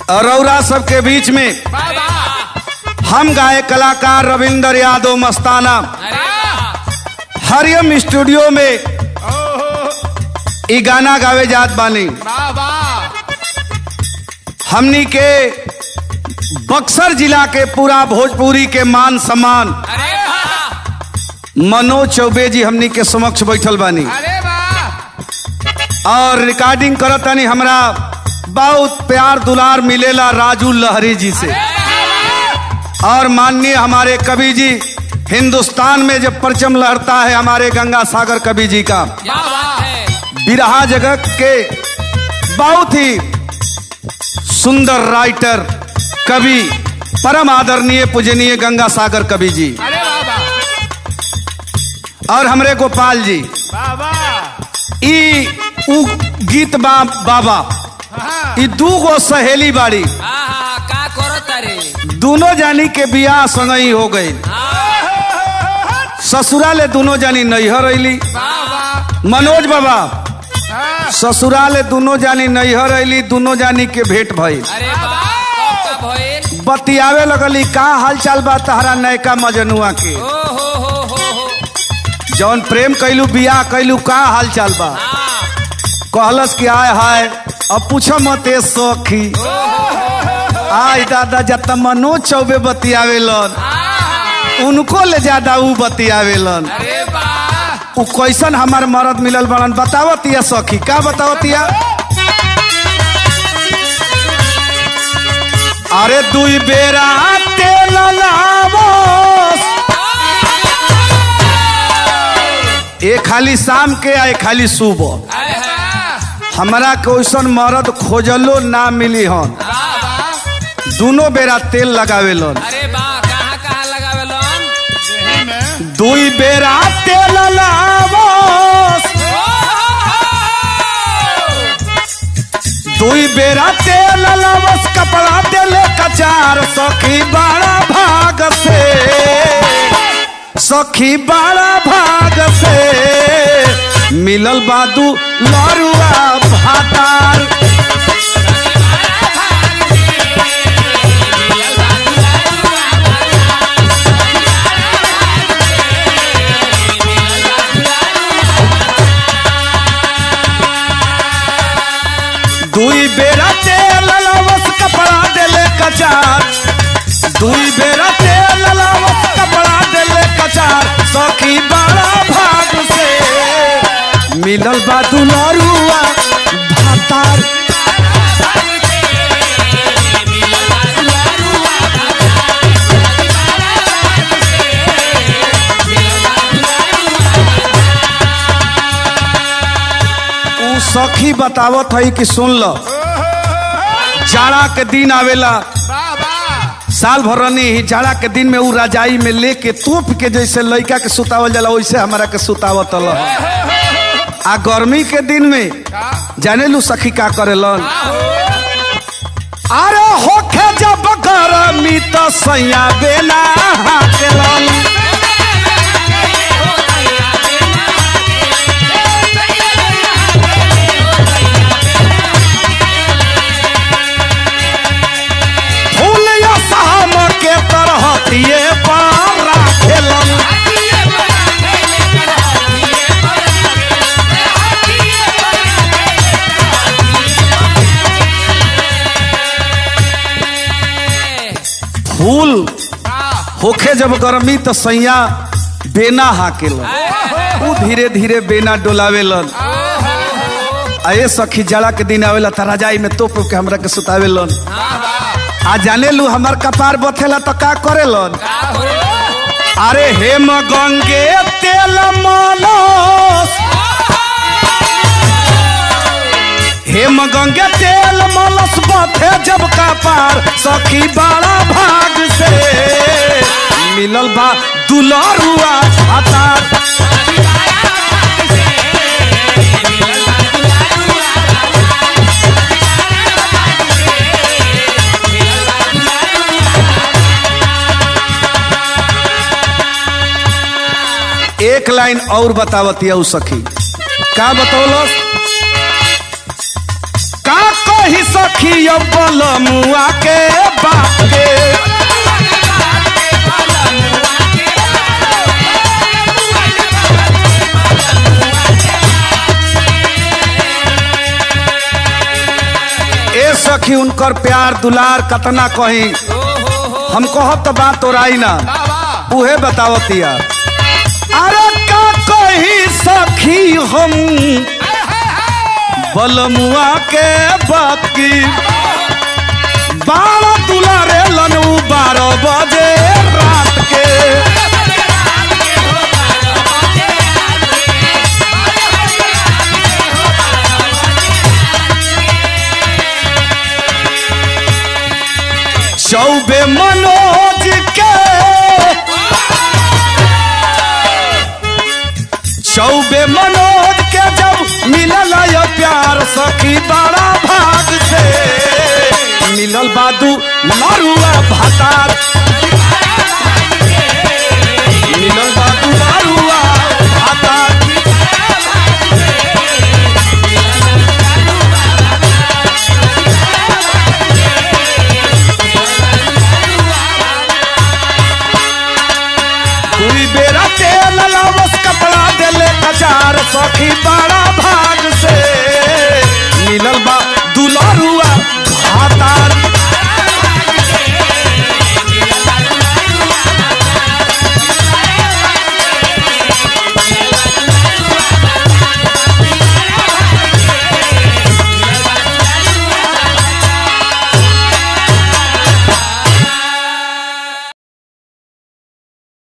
रौरा सबके बीच में हम गाए कलाकार रविंदर यादव मस्ताना हरियम स्टूडियो में ई गाना गावे जात बानी हमनी के बक्सर जिला के पूरा भोजपुरी के मान सम्मान मनोज चौबे जी हमनी के समक्ष बैठल बानी और रिकॉर्डिंग करतानी हमरा बहुत प्यार दुलार मिलेला राजू लहरी जी से और माननीय हमारे कवि जी हिंदुस्तान में जब परचम लहरता है हमारे गंगा सागर कवि जी का बिरहा जगत के बहुत ही सुंदर राइटर कवि परम आदरणीय पूजनीय गंगा सागर कवि जी और हमरे गोपाल जी ई उ गीत बा बाबा ई दू गो सहेली बाड़ी का करत रे दोनों जानी के बियाह संगई हो गई ससुराले दोनों जानी नैहर अली मनोज बाबा ससुराले दोनों जानी नैहर अली दोनों जानी के भेंट भइल अरे बा कब कब भइल बतियावे लगली का हाल चाल बा तहरा नयका मजनुआ के ओ हो हो हो हो जौन प्रेम कैलू बियाह कैलू का हाल चाल बा हाँ कहलस कि आय हाय अब पूछो मत ए सखी आय दादा जत मनोज चौबे बतियावेलन उनको ले ज्यादा ऊ बतियावेलन अरे बा उ कैसन हमार मरद मिलल बड़न बतावतिया सखी का बतावतिया अरे दुई बेरा तेल लावोस एक खाली शाम के आ एक खाली सुबह अरे हाँ हमरा के ओइसन मरद खोजलो ना मिली हन दोनों बेरा तेल लगावेलन अरे बा कहाँ कहाँ लगावेलन दुई बेरा तेल लावोस दुई बेरा तेल लावोस कपड़ा देले कचार सखी बड़ा भाग से सखी बड़ा भाग से मिलल बादू लरुआ भातार दुई बेरा तेल लावस कपड़ा देले कचार दुई बेरा तेल लावस कपड़ा देले कचार सखी बड़ा भाग से मिलल बा दुलरुआ भातार उ सखी बतावत है कि सुन लो जाड़ा के दिन आवेला साल भर रनी ही जाड़ा के दिन में उ रजाई में लेके तोप के जैसे लड़का के सुतावल जाला वैसे हमारा के सुतावत ल आ गर्मी के दिन में जाने लू सखी का करेलन अरे होखे जब गर्मी तो सैया बेना हाकेलन फूल या शाम के तरह दिए पर राखेलन फूल होखे जब गर्मी तो सैया बेना हाकेलन उ धीरे धीरे बेना डोलावेलन आ ये सखी जाड़ा के दिन आवेला त रजाई में तोप के हमरा के सुतावेलन आ जाने लू हमार कपार बथेला तो का करेलन अरे हेम गंगे तेल मलस हेम गंगे तेल मलस बथे जब कपार सखी बड़ा भाग से मिलल बा दुलरुआ भातार एक लाइन और बतावतिया उ सखी का बतौलस का कही सखी सखी बलमुआ के बात के ए सखी उनकर प्यार दुलार कतना कही हम कहब तो बात तोराई ना उहे बतावतिया अरे का कही सखी हम बलमुआ के बात की बारह दुलारे लनू बारह बजे रात के चौबे मनोहर